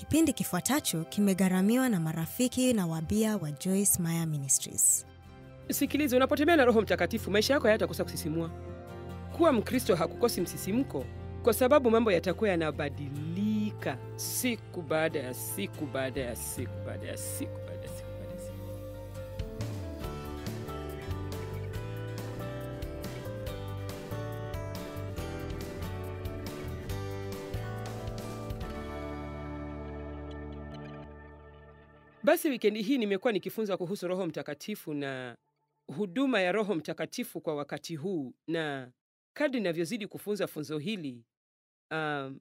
Kipindi kifuatacho kimegharamiwa na marafiki na wabia wa Joyce Meyer Ministries. Sikiliza, unapotembea na Roho Mtakatifu, maisha yako hayatakosa kusisimua. Kuwa Mkristo hakukosi msisimko, kwa sababu mambo yatakuwa yanabadilika siku baada ya siku baada ya siku baada ya siku baada ya siku baada ya siku. Basi wikendi hii nimekuwa nikifunza kuhusu Roho Mtakatifu na huduma ya Roho Mtakatifu kwa wakati huu, na kadri ninavyozidi kufunza funzo hili um,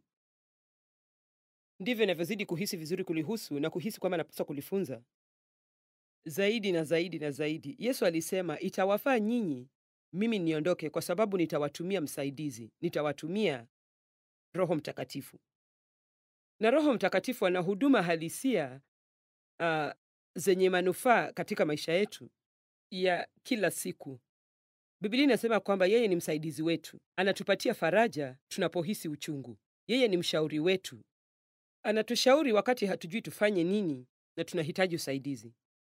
ndivyo ninavyozidi kuhisi vizuri kulihusu na kuhisi kwamba napaswa kulifunza zaidi na zaidi na zaidi. Yesu alisema, itawafaa nyinyi mimi niondoke, kwa sababu nitawatumia msaidizi, nitawatumia Roho Mtakatifu. Na Roho Mtakatifu ana huduma halisia uh, zenye manufaa katika maisha yetu ya kila siku. Biblia inasema kwamba yeye ni msaidizi wetu, anatupatia faraja tunapohisi uchungu. Yeye ni mshauri wetu, anatushauri wakati hatujui tufanye nini na tunahitaji usaidizi.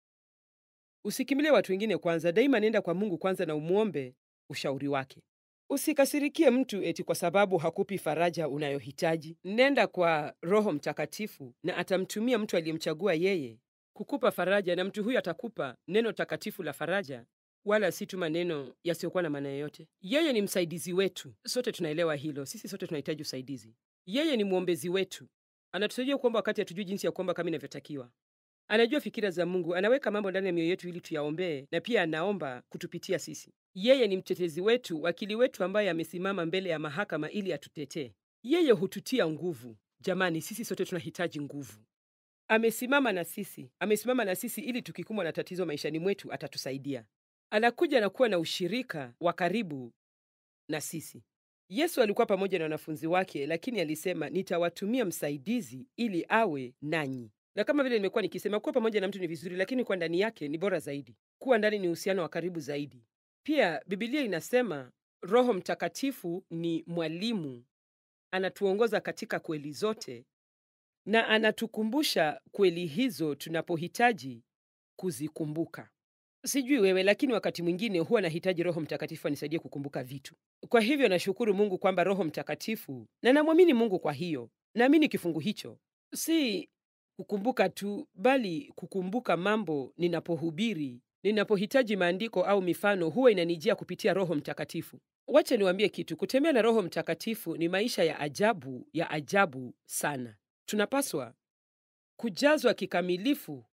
Usikimbilie watu wengine kwanza, daima nenda kwa Mungu kwanza na umwombe ushauri wake. Usikasirikie mtu eti kwa sababu hakupi faraja unayohitaji. Nenda kwa Roho Mtakatifu na atamtumia mtu aliyemchagua yeye kukupa faraja, na mtu huyo atakupa neno takatifu la faraja, wala si tu maneno yasiyokuwa na maana yoyote. Yeye ni msaidizi wetu, sote tunaelewa hilo. Sisi sote tunahitaji usaidizi. Yeye ni mwombezi wetu, anatusaidia kuomba wakati hatujui jinsi ya kuomba kama inavyotakiwa. Anajua fikira za Mungu, anaweka mambo ndani ya mioyo yetu ili tuyaombee, na pia anaomba kutupitia sisi. Yeye ni mtetezi wetu, wakili wetu ambaye amesimama mbele ya mahakama ili atutetee. Yeye hututia nguvu. Jamani, sisi sote tunahitaji nguvu. Amesimama na sisi, amesimama na sisi ili tukikumbwa na tatizo maishani mwetu atatusaidia. Anakuja na kuwa na ushirika wa karibu na sisi. Yesu alikuwa pamoja na wanafunzi wake, lakini alisema, nitawatumia msaidizi ili awe nanyi. Na kama vile nimekuwa nikisema, kuwa pamoja na mtu ni vizuri, lakini kuwa ndani yake ni bora zaidi. Kuwa ndani ni uhusiano wa karibu zaidi. Pia Biblia inasema Roho Mtakatifu ni mwalimu, anatuongoza katika kweli zote na anatukumbusha kweli hizo tunapohitaji kuzikumbuka. Sijui wewe, lakini wakati mwingine huwa nahitaji Roho Mtakatifu anisaidie kukumbuka vitu. Kwa hivyo nashukuru Mungu kwamba Roho Mtakatifu, na namwamini Mungu kwa hiyo, naamini kifungu hicho, si kukumbuka tu, bali kukumbuka mambo ninapohubiri, ninapohitaji maandiko au mifano, huwa inanijia kupitia Roho Mtakatifu. Wacha niwaambie kitu, kutembea na Roho Mtakatifu ni maisha ya ajabu, ya ajabu sana. Tunapaswa kujazwa kikamilifu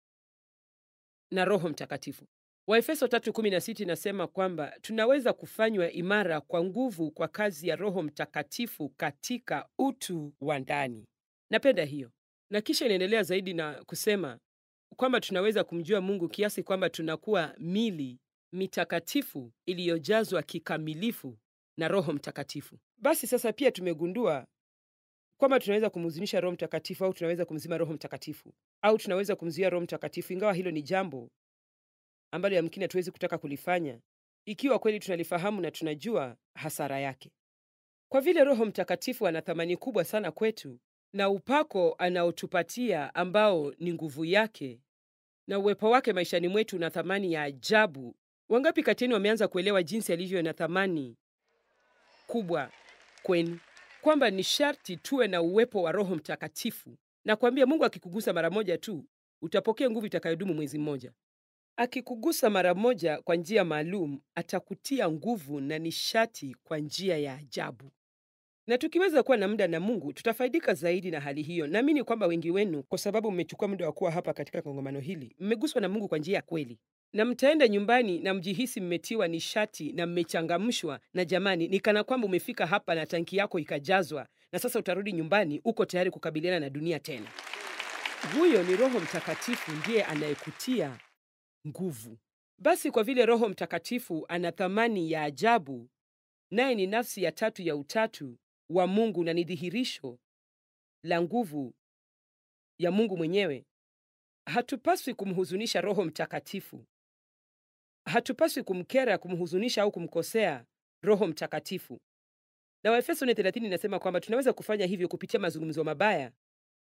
na Roho Mtakatifu. Waefeso 3:16 inasema kwamba tunaweza kufanywa imara kwa nguvu kwa kazi ya Roho Mtakatifu katika utu wa ndani. Napenda hiyo, na kisha inaendelea zaidi na kusema kwamba tunaweza kumjua Mungu kiasi kwamba tunakuwa mili mitakatifu iliyojazwa kikamilifu na Roho Mtakatifu. Basi sasa pia tumegundua kwamba tunaweza kumhuzunisha Roho Mtakatifu au tunaweza kumzima Roho Mtakatifu au tunaweza kumzuia Roho Mtakatifu, ingawa hilo ni jambo ambalo yamkini hatuwezi kutaka kulifanya ikiwa kweli tunalifahamu na tunajua hasara yake. Kwa vile Roho Mtakatifu ana thamani kubwa sana kwetu na upako anaotupatia ambao ni nguvu yake na uwepo wake maishani mwetu na thamani ya ajabu. Wangapi kati yenu wameanza kuelewa jinsi alivyo na thamani kubwa kwenu? kwamba ni sharti tuwe na uwepo wa Roho Mtakatifu. Na kuambia Mungu akikugusa mara moja tu utapokea nguvu itakayodumu mwezi mmoja. Akikugusa mara moja kwa njia maalum, atakutia nguvu na nishati kwa njia ya ajabu. Na tukiweza kuwa na muda na Mungu, tutafaidika zaidi na hali hiyo. Naamini kwamba wengi wenu, kwa sababu mmechukua muda wa kuwa hapa katika kongamano hili, mmeguswa na Mungu kwa njia ya kweli na mtaenda nyumbani na mjihisi mmetiwa nishati na mmechangamshwa, na jamani, ni kana kwamba umefika hapa na tanki yako ikajazwa, na sasa utarudi nyumbani, uko tayari kukabiliana na dunia tena. Huyo ni Roho Mtakatifu, ndiye anayekutia nguvu. Basi kwa vile Roho Mtakatifu ana thamani ya ajabu, naye ni nafsi ya tatu ya utatu wa Mungu na ni dhihirisho la nguvu ya Mungu mwenyewe, hatupaswi kumhuzunisha Roho Mtakatifu. Hatupaswi kumkera, kumhuzunisha au kumkosea Roho Mtakatifu. Na Waefeso 4:30 inasema kwamba tunaweza kufanya hivyo kupitia mazungumzo mabaya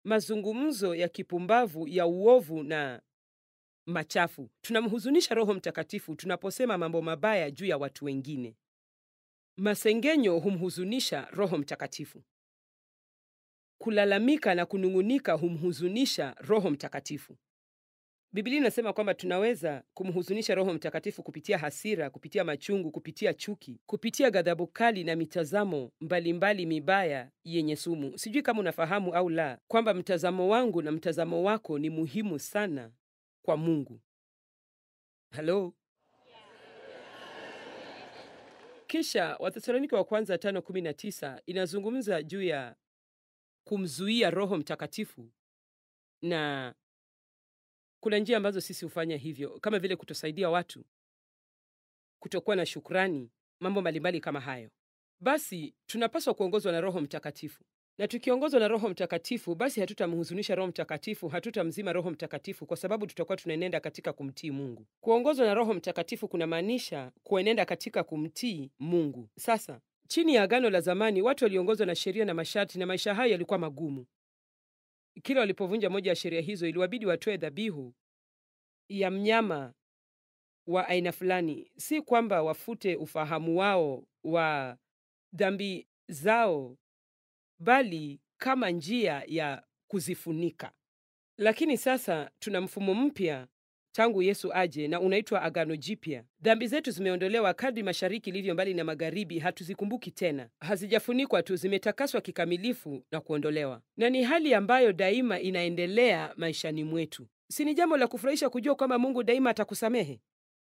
mazungumzo ya kipumbavu ya uovu na machafu. Tunamhuzunisha Roho Mtakatifu tunaposema mambo mabaya juu ya watu wengine. Masengenyo humhuzunisha Roho Mtakatifu. Kulalamika na kunung'unika humhuzunisha Roho Mtakatifu. Biblia inasema kwamba tunaweza kumhuzunisha Roho Mtakatifu kupitia hasira, kupitia machungu, kupitia chuki, kupitia ghadhabu kali na mitazamo mbalimbali mbali mibaya yenye sumu. Sijui kama unafahamu au la kwamba mtazamo wangu na mtazamo wako ni muhimu sana kwa Mungu. Halo. Kisha Wathesalonike wa kwanza tano kumi na tisa inazungumza juu ya kumzuia Roho Mtakatifu na kuna njia ambazo sisi hufanya hivyo, kama vile kutosaidia watu, kutokuwa na shukrani, mambo mbalimbali kama hayo. Basi tunapaswa kuongozwa na Roho Mtakatifu, na tukiongozwa na Roho Mtakatifu, basi hatutamhuzunisha Roho Mtakatifu, hatutamzima Roho Mtakatifu, kwa sababu tutakuwa tunaenenda katika kumtii Mungu. Kuongozwa na Roho Mtakatifu kunamaanisha kuenenda katika kumtii Mungu. Sasa chini ya Agano la Zamani, watu waliongozwa na sheria na masharti, na maisha hayo yalikuwa magumu. Kila walipovunja moja ya sheria hizo, iliwabidi watoe dhabihu ya mnyama wa aina fulani. Si kwamba wafute ufahamu wao wa dhambi zao, bali kama njia ya kuzifunika. Lakini sasa tuna mfumo mpya tangu Yesu aje, na unaitwa Agano Jipya. Dhambi zetu zimeondolewa. Kadri mashariki ilivyo mbali na magharibi, hatuzikumbuki tena. Hazijafunikwa tu, zimetakaswa kikamilifu na kuondolewa, na ni hali ambayo daima inaendelea maishani mwetu. Si ni jambo la kufurahisha kujua kwamba Mungu daima atakusamehe?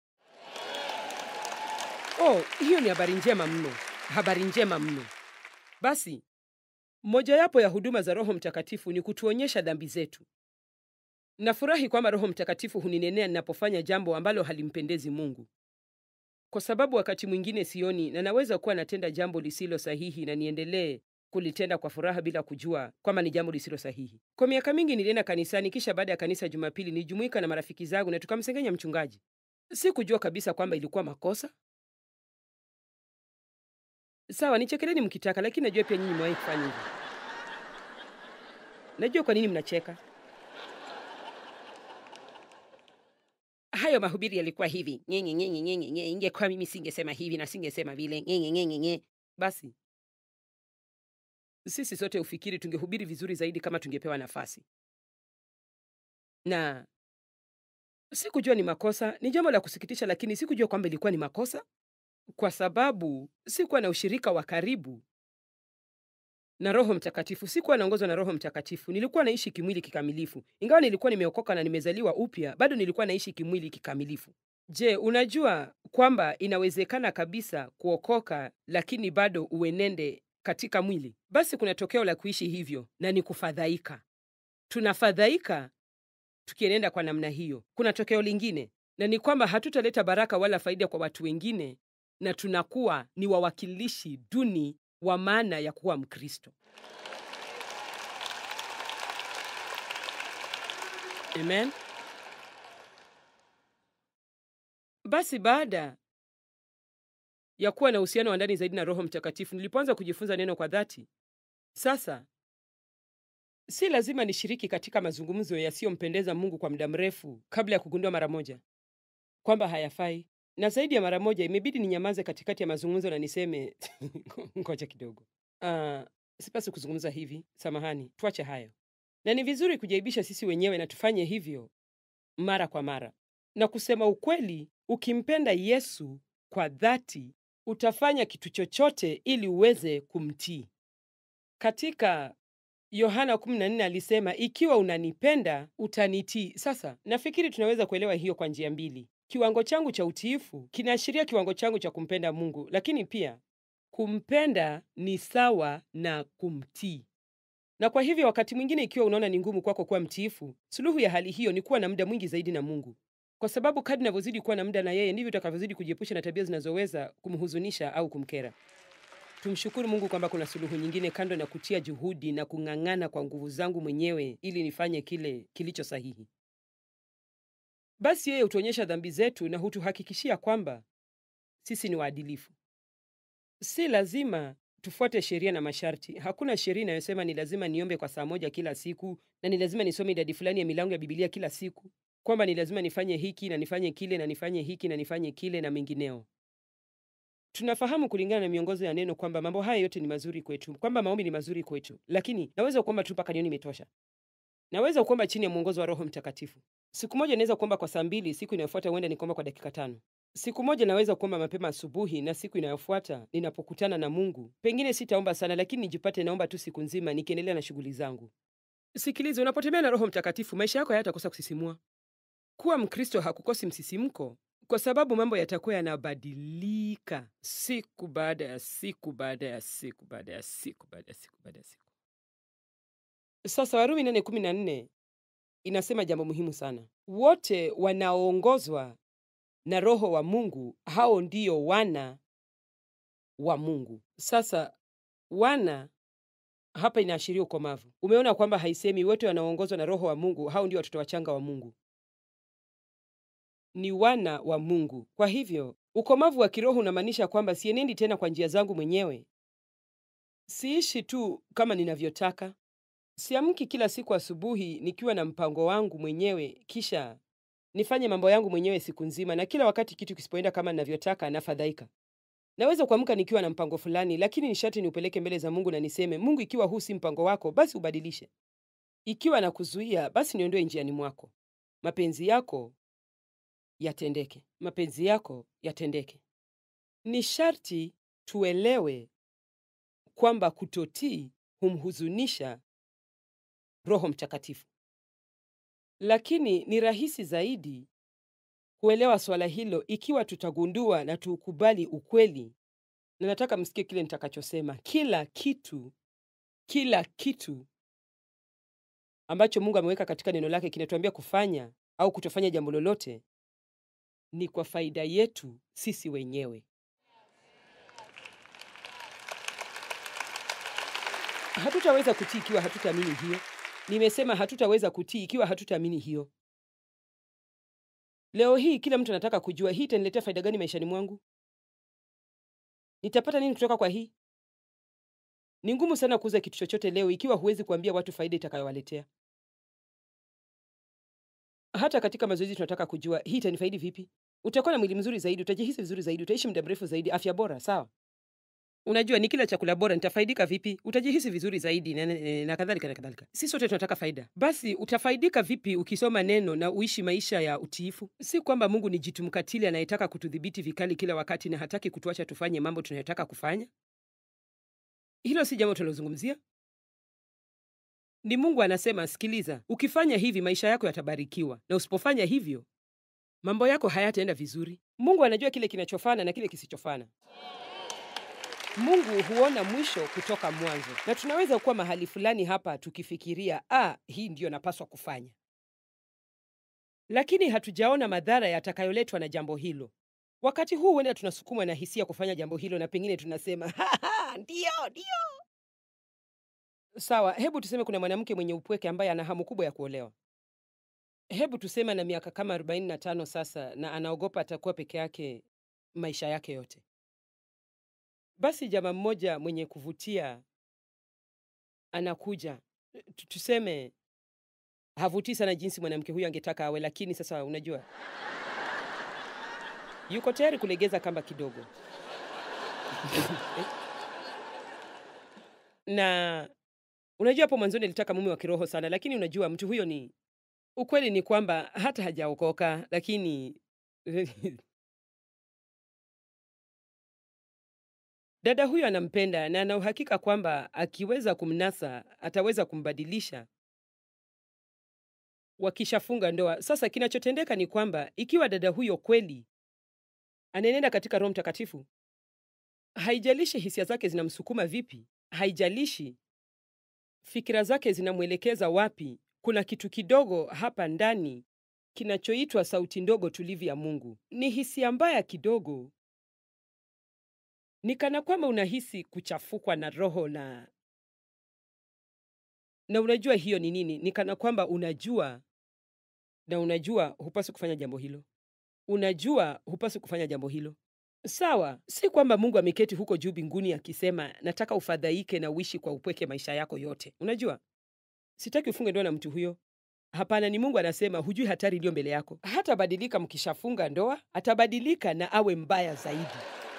Oh, hiyo ni habari njema mno, habari njema mno. Basi mojawapo ya huduma za Roho Mtakatifu ni kutuonyesha dhambi zetu. Nafurahi kwamba Roho Mtakatifu huninenea ninapofanya jambo ambalo halimpendezi Mungu, kwa sababu wakati mwingine sioni na naweza kuwa natenda jambo lisilo sahihi na niendelee kulitenda kwa furaha bila kujua kwamba ni jambo lisilo sahihi. Kwa miaka mingi nilienda kanisani, kisha baada ya kanisa Jumapili nilijumuika na marafiki zangu na tukamsengenya mchungaji. Sikujua kabisa kwamba ilikuwa makosa. Sawa, nichekeleni mkitaka, lakini najua pia nyinyi mmewahi kufanya hivyo. Najua kwa nini mnacheka. Hayo mahubiri yalikuwa hivi nyenye nyenye nyenye nyenye, ingekuwa mimi singesema hivi na singesema vile nyenye nyenye nyenye. Basi sisi sote ufikiri tungehubiri vizuri zaidi kama tungepewa nafasi, na sikujua ni makosa. Ni jambo la kusikitisha, lakini sikujua kwamba ilikuwa ni makosa, kwa sababu sikuwa na ushirika wa karibu na Roho Mtakatifu. Sikuwa naongozwa na Roho Mtakatifu. Nilikuwa naishi kimwili kikamilifu, ingawa nilikuwa nimeokoka na nimezaliwa upya, bado nilikuwa naishi kimwili kikamilifu. Je, unajua kwamba inawezekana kabisa kuokoka lakini bado uenende katika mwili? Basi kuna tokeo la kuishi hivyo, na ni kufadhaika. Tunafadhaika tukienenda kwa namna hiyo. Kuna tokeo lingine, na ni kwamba hatutaleta baraka wala faida kwa watu wengine, na tunakuwa ni wawakilishi duni wa maana ya kuwa Mkristo. Amen. Basi baada ya kuwa na uhusiano wa ndani zaidi na Roho Mtakatifu, nilipoanza kujifunza neno kwa dhati, sasa si lazima nishiriki katika mazungumzo yasiyompendeza Mungu kwa muda mrefu kabla ya kugundua mara moja kwamba hayafai na zaidi ya mara moja imebidi ninyamaze katikati ya mazungumzo na niseme ngoja kidogo, uh, sipasi kuzungumza hivi, samahani, tuache hayo. Na ni vizuri kujaibisha sisi wenyewe na tufanye hivyo mara kwa mara. Na kusema ukweli, ukimpenda Yesu kwa dhati, utafanya kitu chochote ili uweze kumtii. Katika Yohana 14 alisema, ikiwa unanipenda utanitii. Sasa nafikiri tunaweza kuelewa hiyo kwa njia mbili. Kiwango changu cha utiifu kinaashiria kiwango changu cha kumpenda Mungu, lakini pia kumpenda ni sawa na kumtii. Na kwa hivyo, wakati mwingine, ikiwa unaona ni ngumu kwako kuwa mtiifu, suluhu ya hali hiyo ni kuwa na muda mwingi zaidi na Mungu, kwa sababu kadri unavyozidi kuwa na muda na yeye, ndivyo utakavyozidi kujiepusha na tabia zinazoweza kumhuzunisha au kumkera. Tumshukuru Mungu kwamba kuna suluhu nyingine kando na kutia juhudi na kung'ang'ana kwa nguvu zangu mwenyewe ili nifanye kile kilicho sahihi. Basi yeye hutuonyesha dhambi zetu na hutuhakikishia kwamba sisi ni waadilifu. Si lazima tufuate sheria na masharti. Hakuna sheria inayosema ni lazima niombe kwa saa moja kila siku na ni lazima nisome idadi fulani ya milango ya Biblia kila siku, kwamba ni lazima nifanye hiki na nifanye kile na nifanye hiki na nifanye kile na mengineo. Tunafahamu kulingana na miongozo ya neno kwamba mambo haya yote ni mazuri kwetu, kwamba maombi ni mazuri kwetu, lakini naweza kuomba tu mpaka nioni imetosha. Naweza kuomba chini ya mwongozo wa Roho Mtakatifu. Siku moja naweza kuomba kwa saa mbili, siku inayofuata huenda nikaomba kwa dakika tano. Siku moja naweza kuomba mapema asubuhi, na siku inayofuata ninapokutana na Mungu, pengine sitaomba sana, lakini nijipate naomba tu siku nzima, nikiendelea na shughuli zangu. Sikiliza, unapotembea na Roho Mtakatifu, maisha yako hayatakosa kusisimua. Kuwa Mkristo hakukosi msisimko, kwa sababu mambo yatakuwa yanabadilika siku baada ya siku baada ya siku baada ya siku baada ya siku baada ya siku. Sasa Warumi 8:14 inasema jambo muhimu sana. Wote wanaoongozwa na Roho wa Mungu, hao ndio wana wa Mungu. Sasa wana hapa inaashiria ukomavu. Umeona kwamba haisemi wote wanaoongozwa na Roho wa Mungu, hao ndio watoto wachanga wa Mungu. Ni wana wa Mungu. Kwa hivyo ukomavu wa kiroho unamaanisha kwamba sienendi tena kwa njia zangu mwenyewe, siishi tu kama ninavyotaka, siamki kila siku asubuhi nikiwa na mpango wangu mwenyewe kisha nifanye mambo yangu mwenyewe siku nzima, na kila wakati kitu kisipoenda kama ninavyotaka nafadhaika. Naweza kuamka nikiwa na mpango fulani, lakini ni sharti niupeleke mbele za Mungu na niseme, Mungu, ikiwa huu si mpango wako, basi ubadilishe. Ikiwa nakuzuia, basi niondoe njiani mwako. Mapenzi yako yatendeke, mapenzi yako yatendeke. Ni sharti tuelewe kwamba kutotii humhuzunisha Roho Mtakatifu, lakini ni rahisi zaidi kuelewa swala hilo ikiwa tutagundua na tuukubali ukweli. Na nataka msikie kile nitakachosema. Kila kitu, kila kitu ambacho Mungu ameweka katika neno lake kinatuambia kufanya au kutofanya jambo lolote ni kwa faida yetu sisi wenyewe. Hatutaweza kutii ikiwa hatutaamini hiyo. Nimesema hatutaweza kutii ikiwa hatutaamini hiyo. Leo hii kila mtu anataka kujua hii itaniletea faida gani maishani mwangu? Nitapata nini kutoka kwa hii? Ni ngumu sana kuuza kitu chochote leo ikiwa huwezi kuambia watu faida itakayowaletea. Hata katika mazoezi tunataka kujua hii itanifaidi vipi? Utakuwa na mwili mzuri zaidi, utajihisi vizuri zaidi, utaishi muda mrefu zaidi, afya bora, sawa? Unajua, ni kila chakula bora, nitafaidika vipi? Utajihisi vizuri zaidi na, na, na kadhalika na kadhalika. Si sote tunataka faida. Basi utafaidika vipi ukisoma neno na uishi maisha ya utiifu? Si kwamba Mungu ni jitu mkatili anayetaka kutudhibiti vikali kila wakati na hataki kutuacha tufanye mambo tunayotaka kufanya. Hilo si jambo tunalozungumzia. Ni Mungu anasema, sikiliza, ukifanya hivi maisha yako yatabarikiwa, na usipofanya hivyo mambo yako hayataenda vizuri. Mungu anajua kile kinachofana na kile kisichofana. Mungu huona mwisho kutoka mwanzo, na tunaweza kuwa mahali fulani hapa tukifikiria ah, hii ndiyo napaswa kufanya, lakini hatujaona madhara yatakayoletwa na jambo hilo. Wakati huu huenda tunasukumwa na hisia kufanya jambo hilo, na pengine tunasema ndiyo, ndiyo. Sawa, hebu tuseme kuna mwanamke mwenye upweke ambaye ana hamu kubwa ya kuolewa. Hebu tuseme ana miaka kama 45 sasa, na anaogopa atakuwa peke yake maisha yake yote. Basi jamaa mmoja mwenye kuvutia anakuja. Tu- Tuseme havutii sana jinsi mwanamke huyo angetaka awe, lakini sasa unajua, yuko tayari kulegeza kamba kidogo na unajua, hapo mwanzoni alitaka mume wa kiroho sana, lakini unajua mtu huyo ni ukweli ni kwamba hata hajaokoka, lakini dada huyo anampenda na ana uhakika kwamba akiweza kumnasa ataweza kumbadilisha wakishafunga ndoa. Sasa kinachotendeka ni kwamba ikiwa dada huyo kweli anaenenda katika Roho Mtakatifu, haijalishi hisia zake zinamsukuma vipi, haijalishi fikira zake zinamwelekeza wapi, kuna kitu kidogo hapa ndani kinachoitwa sauti ndogo tulivu ya Mungu. Ni hisia mbaya kidogo, ni kana kwamba unahisi kuchafukwa na roho na na unajua hiyo ni nini? Ni kana kwamba unajua na unajua hupaswi kufanya jambo hilo, unajua hupaswi kufanya jambo hilo, Sawa, si kwamba Mungu ameketi huko juu mbinguni akisema nataka ufadhaike na uishi kwa upweke maisha yako yote. Unajua, sitaki ufunge ndoa na mtu huyo. Hapana, ni Mungu anasema, hujui hatari iliyo mbele yako. Hatabadilika mkishafunga ndoa, atabadilika na awe mbaya zaidi.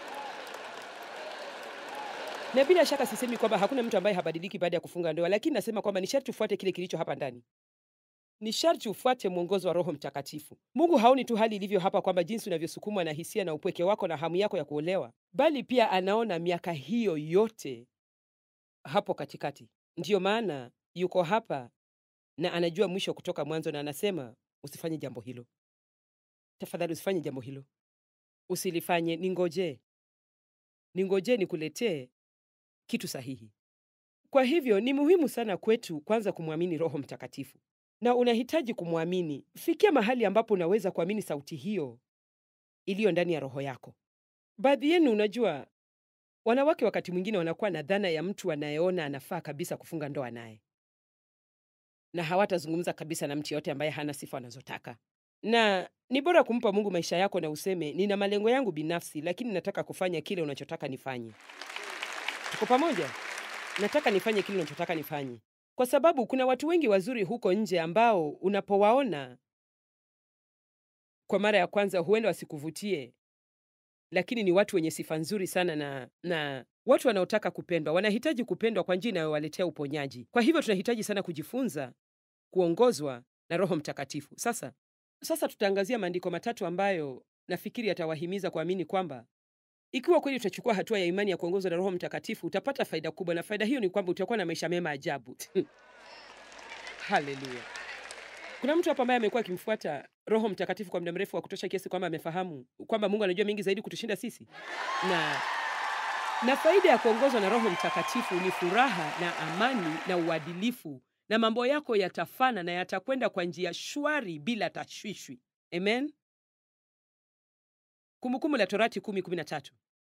Na bila shaka sisemi kwamba hakuna mtu ambaye habadiliki baada ya kufunga ndoa, lakini nasema kwamba ni sharti ufuate kile kilicho hapa ndani. Ni sharti ufuate mwongozo wa Roho Mtakatifu. Mungu haoni tu hali ilivyo hapa, kwamba jinsi unavyosukumwa na hisia na upweke wako na hamu yako ya kuolewa, bali pia anaona miaka hiyo yote hapo katikati. Ndiyo maana yuko hapa na anajua mwisho kutoka mwanzo, na anasema usifanye jambo hilo. Tafadhali usifanye jambo hilo, usilifanye. Ningojee, ningojee nikuletee kitu sahihi. Kwa hivyo ni muhimu sana kwetu kwanza kumwamini Roho Mtakatifu, na unahitaji kumwamini. Fikia mahali ambapo unaweza kuamini sauti hiyo iliyo ndani ya roho yako. Baadhi yenu, unajua, wanawake wakati mwingine wanakuwa na dhana ya mtu anayeona anafaa kabisa kufunga ndoa naye, na hawatazungumza kabisa na mtu yoyote ambaye hana sifa wanazotaka. Na ni bora kumpa Mungu maisha yako na useme, nina malengo yangu binafsi, lakini nataka kufanya kile unachotaka nifanye. Tuko pamoja? Nataka nifanye kile unachotaka nifanye, kwa sababu kuna watu wengi wazuri huko nje ambao unapowaona kwa mara ya kwanza huenda wasikuvutie, lakini ni watu wenye sifa nzuri sana na, na watu wanaotaka kupendwa. Wanahitaji kupendwa kwa njia inayowaletea uponyaji. Kwa hivyo tunahitaji sana kujifunza kuongozwa na Roho Mtakatifu. Sasa sasa tutaangazia maandiko matatu ambayo nafikiri yatawahimiza kuamini kwamba ikiwa kweli utachukua hatua ya imani ya kuongozwa na Roho Mtakatifu utapata faida kubwa, na faida hiyo ni kwamba utakuwa na maisha mema ajabu. Haleluya! Kuna mtu hapa ambaye amekuwa akimfuata Roho Mtakatifu kwa muda mrefu wa kutosha kiasi kwamba amefahamu kwamba Mungu anajua mengi zaidi kutushinda sisi, na na faida ya kuongozwa na Roho Mtakatifu ni furaha na amani na uadilifu, na mambo yako yatafana na yatakwenda kwa njia shwari bila tashwishwi. Amen. Kumbukumbu la Torati 10:13.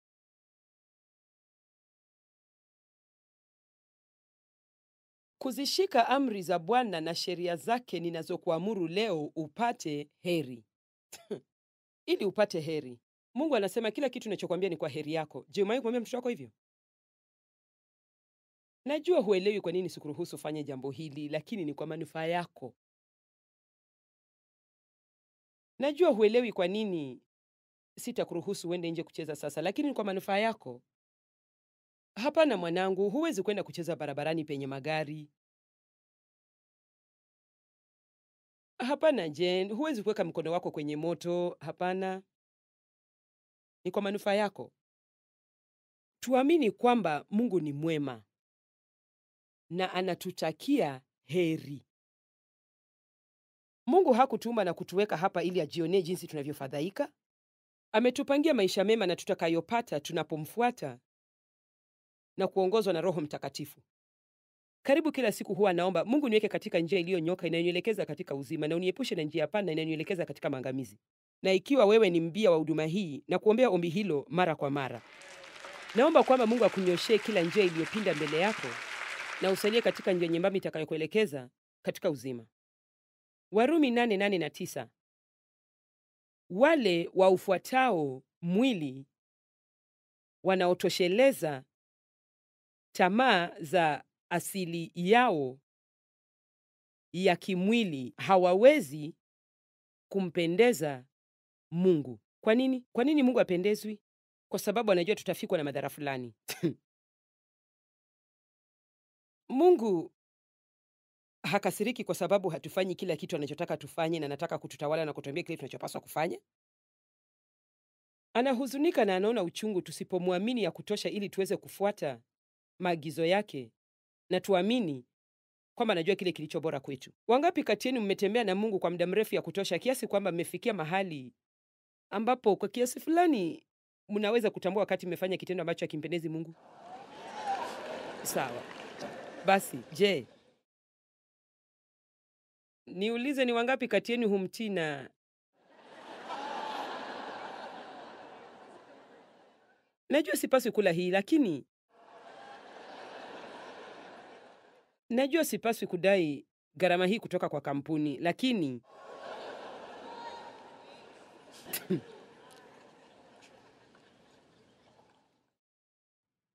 Kuzishika amri za Bwana na sheria zake ninazokuamuru leo upate heri. Ili upate heri. Mungu anasema kila kitu ninachokwambia ni kwa heri yako. Je, umewahi kumwambia mtoto wako hivyo? Najua huelewi kwa nini sikuruhusu fanye jambo hili, lakini ni kwa manufaa yako. Najua huelewi kwa nini sitakuruhusu uende nje kucheza sasa, lakini ni kwa manufaa yako. Hapana mwanangu, huwezi kwenda kucheza barabarani penye magari. Hapana Jen, huwezi kuweka mkono wako kwenye moto. Hapana, ni kwa manufaa yako. Tuamini kwamba Mungu ni mwema na anatutakia heri. Mungu hakutuumba na kutuweka hapa ili ajionee jinsi tunavyofadhaika. Ametupangia maisha mema na tutakayopata tunapomfuata na kuongozwa na Roho Mtakatifu. Karibu kila siku huwa naomba Mungu, niweke katika njia iliyonyoka inayonielekeza katika uzima, na uniepushe na njia pana inayonielekeza katika maangamizi. Na ikiwa wewe ni mbia wa huduma hii, na kuombea ombi hilo mara kwa mara, naomba kwamba Mungu akunyoshee kila njia iliyopinda mbele yako na usalie katika njia nyembamba itakayokuelekeza katika uzima. Warumi nane nane na tisa. Wale waufuatao mwili wanaotosheleza tamaa za asili yao ya kimwili hawawezi kumpendeza Mungu. Kwa nini? Kwa nini Mungu apendezwi? Kwa sababu anajua tutafikwa na madhara fulani. Mungu hakasiriki kwa sababu hatufanyi kila kitu anachotaka tufanye, na anataka kututawala na kutuambia kile tunachopaswa kufanya. Anahuzunika na anaona uchungu tusipomwamini ya kutosha ili tuweze kufuata maagizo yake na tuamini kwamba anajua kile kilicho bora kwetu. Wangapi kati yenu mmetembea na Mungu kwa muda mrefu ya kutosha kiasi kwamba mmefikia mahali ambapo kwa kiasi fulani mnaweza kutambua wakati mmefanya kitendo ambacho hakimpendezi Mungu? Sawa. Basi, je, niulize ni wangapi kati yenu humtii na Najua sipaswi kula hii lakini najua sipaswi kudai gharama hii kutoka kwa kampuni, lakini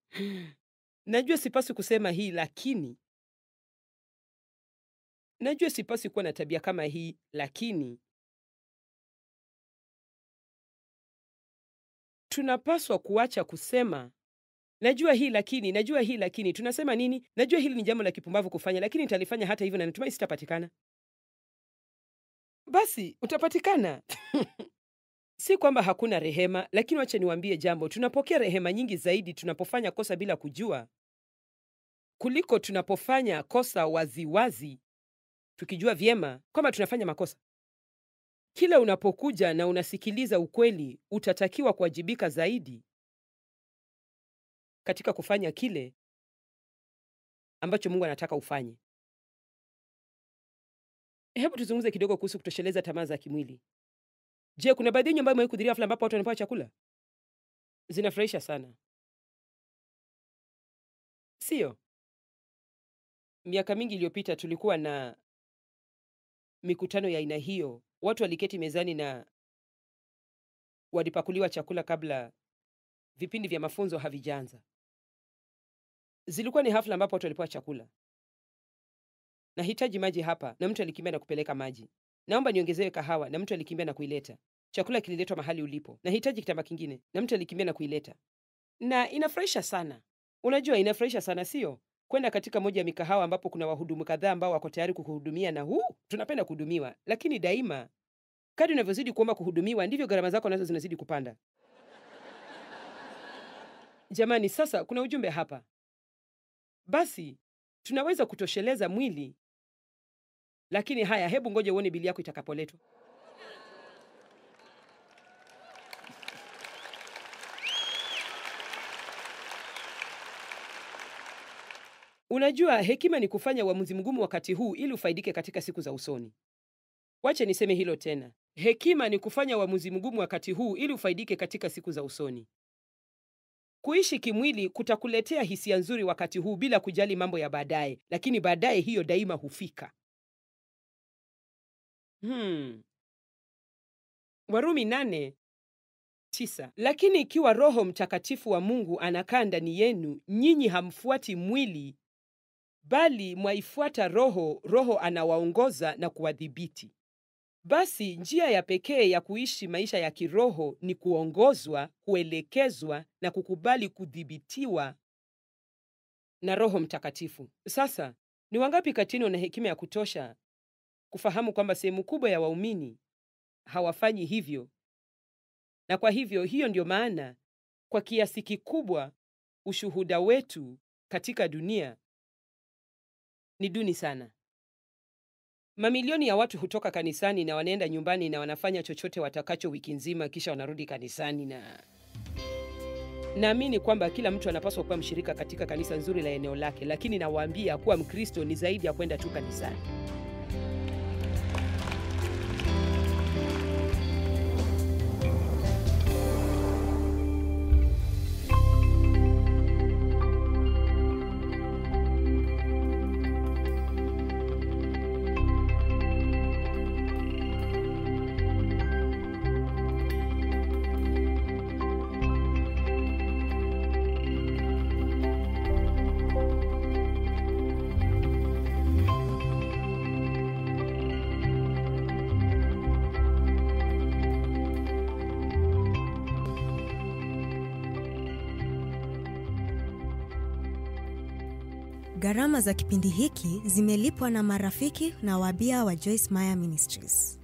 Najua sipaswi kusema hii, lakini najua sipaswi kuwa na tabia kama hii, lakini tunapaswa kuacha kusema najua hii lakini, najua hii lakini. Tunasema nini? Najua hili ni jambo la kipumbavu kufanya, lakini nitalifanya hata hivyo, na natumai sitapatikana. Basi utapatikana. Si kwamba hakuna rehema, lakini wacha niwaambie jambo, tunapokea rehema nyingi zaidi tunapofanya kosa bila kujua kuliko tunapofanya kosa waziwazi wazi, tukijua vyema kwamba tunafanya makosa. Kila unapokuja na unasikiliza ukweli, utatakiwa kuwajibika zaidi katika kufanya kile ambacho Mungu anataka ufanye. Hebu tuzungumze kidogo kuhusu kutosheleza tamaa za kimwili. Je, kuna baadhi yenu ambayo imewahi kuhudhuria hafla ambapo watu wanapewa chakula? Zinafurahisha sana, sio? Miaka mingi iliyopita tulikuwa na mikutano ya aina hiyo. Watu waliketi mezani na walipakuliwa chakula kabla vipindi vya mafunzo havijaanza. Zilikuwa ni hafla ambapo watu walipewa chakula. Nahitaji maji hapa, na mtu alikimbia na kupeleka maji. Naomba niongezewe kahawa, na mtu alikimbia na kuileta. Chakula kililetwa mahali ulipo. Nahitaji kitambaa kingine, na mtu alikimbia na kuileta. Na inafurahisha sana. Unajua, inafurahisha sana, sio? Kwenda katika moja ya mikahawa ambapo kuna wahudumu kadhaa ambao wako tayari kukuhudumia, na huu tunapenda kuhudumiwa, lakini daima kadri unavyozidi kuomba kuhudumiwa ndivyo gharama zako nazo zinazidi kupanda. Jamani, sasa kuna ujumbe hapa. Basi tunaweza kutosheleza mwili, lakini haya, hebu ngoja uone bili yako itakapoletwa. Unajua, hekima ni kufanya uamuzi mgumu wakati huu ili ufaidike katika siku za usoni. Wache niseme hilo tena. Hekima ni kufanya uamuzi mgumu wakati huu ili ufaidike katika siku za usoni. Kuishi kimwili kutakuletea hisia nzuri wakati huu bila kujali mambo ya baadaye, lakini baadaye hiyo daima hufika. Hmm. Warumi nane tisa. Lakini ikiwa Roho Mtakatifu wa Mungu anakaa ndani yenu, nyinyi hamfuati mwili, bali mwaifuata Roho. Roho anawaongoza na kuwadhibiti. Basi njia ya pekee ya kuishi maisha ya kiroho ni kuongozwa, kuelekezwa na kukubali kudhibitiwa na Roho Mtakatifu. Sasa, ni wangapi kati yenu wana hekima ya kutosha kufahamu kwamba sehemu kubwa ya waumini hawafanyi hivyo? Na kwa hivyo, hiyo ndio maana kwa kiasi kikubwa ushuhuda wetu katika dunia ni duni sana. Mamilioni ya watu hutoka kanisani na wanaenda nyumbani na wanafanya chochote watakacho wiki nzima, kisha wanarudi kanisani. Na naamini kwamba kila mtu anapaswa kuwa mshirika katika kanisa nzuri la eneo lake, lakini nawaambia kuwa Mkristo ni zaidi ya kwenda tu kanisani. Gharama za kipindi hiki zimelipwa na marafiki na wabia wa Joyce Meyer Ministries.